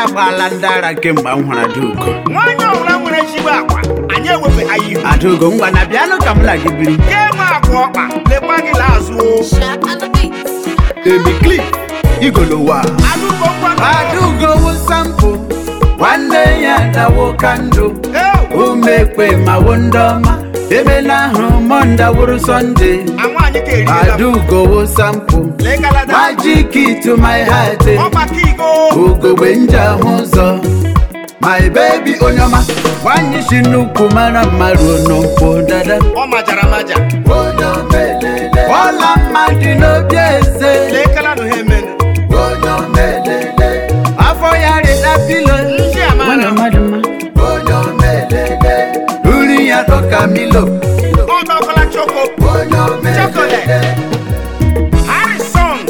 agbaala ndị ara kemgbe m hụrụ Adaugo nwaanyị ọbụla nwere ezigbo akwa anyị ewepụ ha ihu Adaugo ngwa na bịanụ ka m na gị biri ke nwe akwa ọkpa lekwa gị l'azụ o Shaq on the beat. Baby Cliff igolowa Adaugo ngwa Adaugo wụ sampụ nwanne ya dawo kando Ew, umekpe ma wo ndị ọma emela ahụ mọnda wụrụ sọnde a nwaanyị ka eriela m. Adaugo wụ sampụ lekalada magic to my heart ọgbaka igo ugogbe nje ahụ ụzọ my baby onye ọma nwanyị si nnukwu mara mma ruo n'ụkwụ dada ọ majara maja onye omelele ọla mmadụ n'obi eze lekalada ha emene onye omelele afọ ya rịla pilo ndị a mara m. mmadụ mma onye omelele uri ya dọka milo ọ dọkọla choko onye chocolate harrison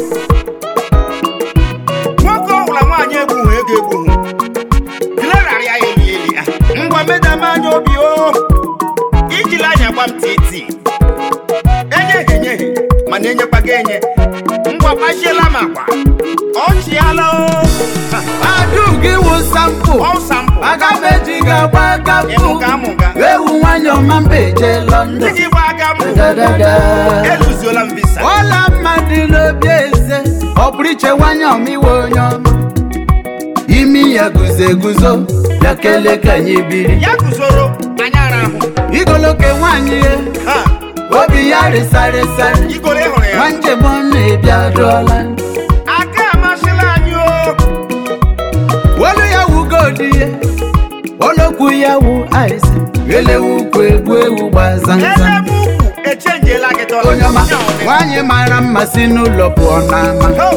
nwoke ọbụla nwaanyị egbughị ego egbughị glerarị ya eli eli ya ngwa medam anya obi o ijila anya gba m titi enyeghị enyeghị mana enyekwa gị enye ngwa kpachiela m akwa ọchịala o Adaugo iwu sampụ ọsa mpụ aga m eji gị agba aka ịmụga amụga ewu nwanyị ọma mba eje ndị London gị gba aga mbụ dadada eluzuola m visa ọla mmadụ n'obi eze ọ pụrụ iche nwanyị ọmịwe onye ọma imi ya guzo eguzo bịa kelee ka anyị biri ya guzoro anya ara ahụ igoloke nwanyị ya ha obi ya rịsarịsarị igoro ịhụrụ ya nwa njem ọ na-ebi adụọla aka amasịla anyị o olu ya wugodi ya olokwu ya wu aịsị elewu ukwu egwu ewu gbazanza elebe ukwu echenjiela gị dọla onye ọma Ya ọ dị. nwanyị mara mma si n'ụlọ pụọ n'ama Ho,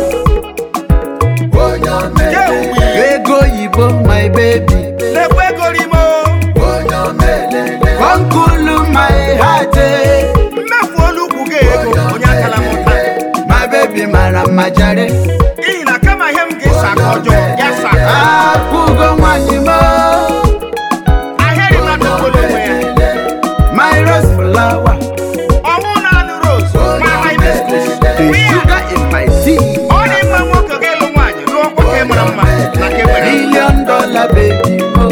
onye omele. ego oyibo my baby lekwa ego rime o Konkulu my heart eh. mmefu olu ukwu gị ego onye akala m ụta My baby mara mma jare n'ihi na kama ihe m ga-esa aka ọjọọ ya sa aka Akwụgo nwanyị m ahịrị mmadụ kwere onwe ya My rose flower ọnwụ na-anụ rose ma hibiscus The sugar in my tea ọ dị mma nwoke ga-elu nwaanyị lụọ nwoke mara mma na nke nwere Million dollar baby mo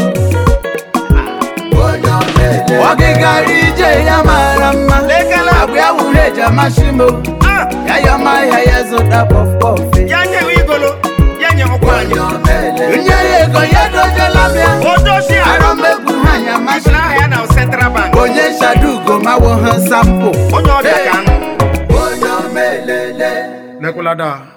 Ọgịgara ije ya mara mma Lekala. Agba ya wuru eji amasị m Ah, Ya yọma ya ya zụta pọf pọf ya nyewe igolo ya nye ọkwa anyị Nye ya ego ya dojela m ya odosi Arọ ahụ m egwu ha ya masị masịrị aha ya na central bank onye shadugo mawo ha sampụ onye ọbịa ka anụ onye omelele lekwulada